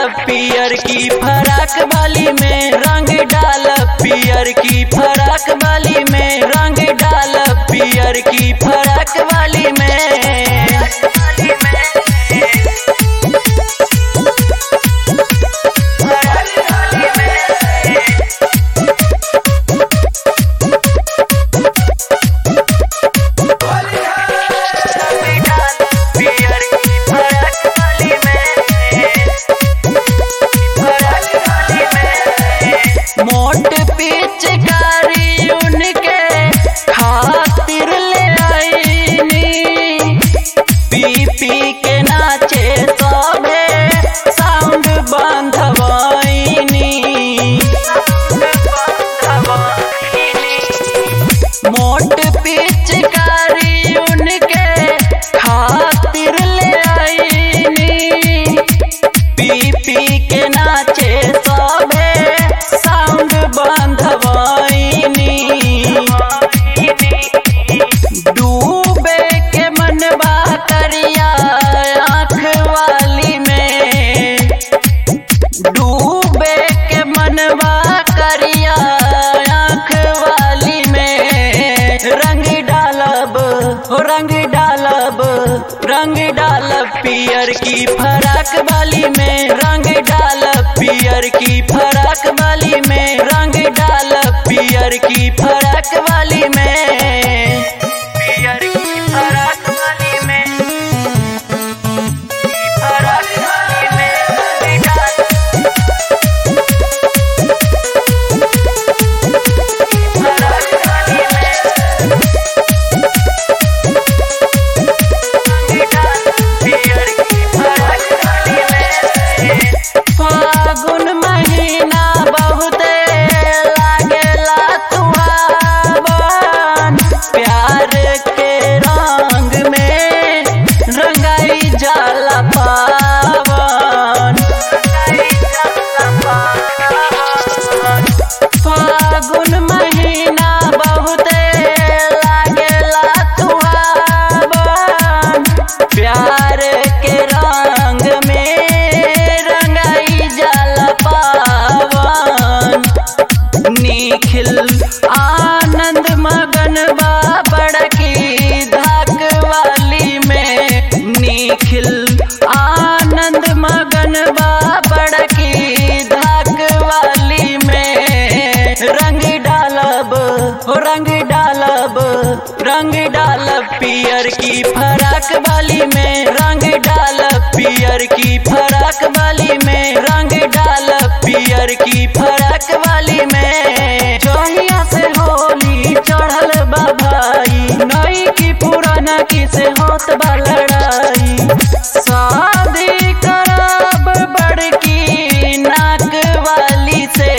पियर की फराक बाली में रंग डाल पियर की फराक बाली में रंग डाल पियर की फराक वाली में मोट पिचकारी उनके खातिर ले आईनी पी पी के नाचे सभे साउंड बंधवाईनी मोट पिचकारी उनके खातिर ले आईनी पी पी के नाचे सभे साउंड बंधवाईनी डूबे के मनबा करिया आँख वाली में डूबे के मनबा करिया आँख वाली में रंग डालब हो रंग डालब रंग डालब पियर की फराक वाली में रंग डालब पियर की फराक वाली में रंग डालब पियर की फराक वाली में पियर की फराक वाली में फराक वाली में डाल फागुन महीना बहुते लागेला तुहावन प्यार के रंग में रंगाई जाला पावन फागुन महीना बहुते लागेला तुहावन प्यार के रंग में रंगाई जाला पावन निखिल आनंद मगन बा बड़की धाक वाली में निखिल आनंद मगन बा बड़की धाक वाली में रंग डालब हो रंग डालब रंग डालब पियर की फराक वाली में रंग डालब पियर की फराक वाली में रंग डालब पियर की फराक वाली में जहिया से होली चढ़ल बा भाई नई की पुराना की से होत बा लड़ाई शादी करब बड़की नाक वाली से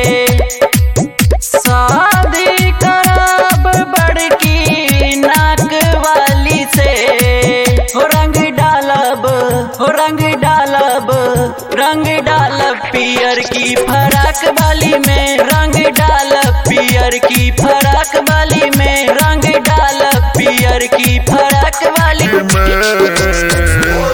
शादी करब बड़की नाक वाली से हो रंग डालब हो रंग डालब रंग डालब पियर की फराक वाली में रंग डालब पियर की फराक वाली में रंग डालब पियर की फराक वाली में